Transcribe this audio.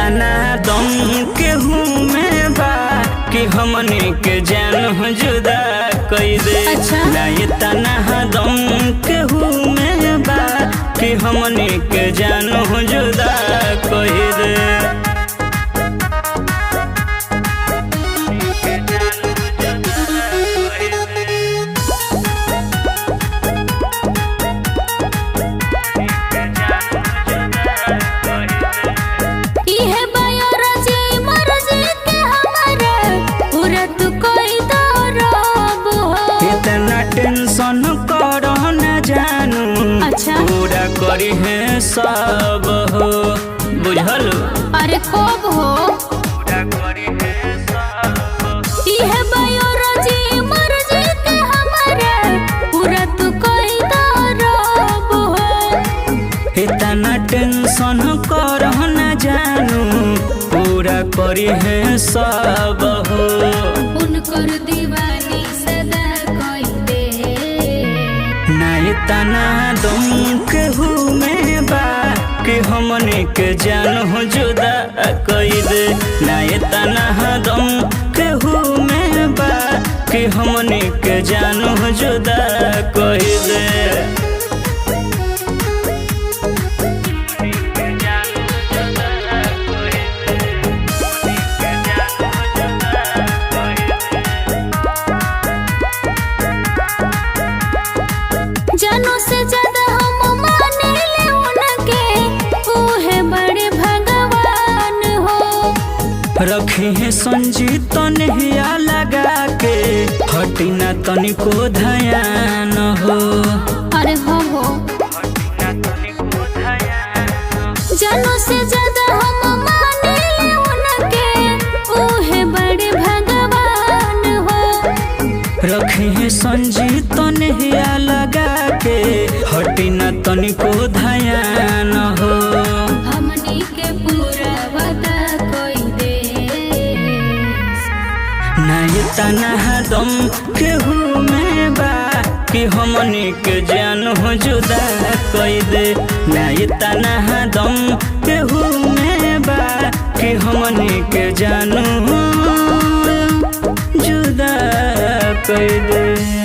तना दम केहू में बा कि हमने के जान हो जुदा कई दे अच्छा। ना ये तना दम केहू में बा कि हमने के जान हो जुदा कई दे इहे बायोलॉजी मर्जी के हमारे पूरा तू कोई दरब हो इतना टेंशन करो न जानू अच्छा। पूरा करी है सब हो बुझल अरे कब हो पूरा करी है सब हो। इहे बायोलॉजी मर्जी के हमारे पूरा तू कोई दरब हो इतना टेंशन करो न जानू पूरा करी है सब हो उनकर दीवानी सदा कोई दे ना इतना दम केहू में बा कि हमने के जान हो जुदा कई दे ना इतना दम केहू में बा कि हमने के जान हो जुदा कई दे जानों से ज्यादा हम माने ले उनके ऊहे बड़े भगवान हो रखी है संजीत नहिया लगा के हटी ना तनिको धयान हो अरे हो हो जानों से ज्यादा हम माने ले उनके ऊहे बड़े भगवान हो रखी है संजीत नहिया लगा के हटी ना तनिको धयान हो हमनी के पूरा वादा कोई दे ना ये तना दम केहू में बा कि हमने के जान हो जुदा कई दे ना ये तना दम केहू में बा कि हमने के जान हो जुदा कई दे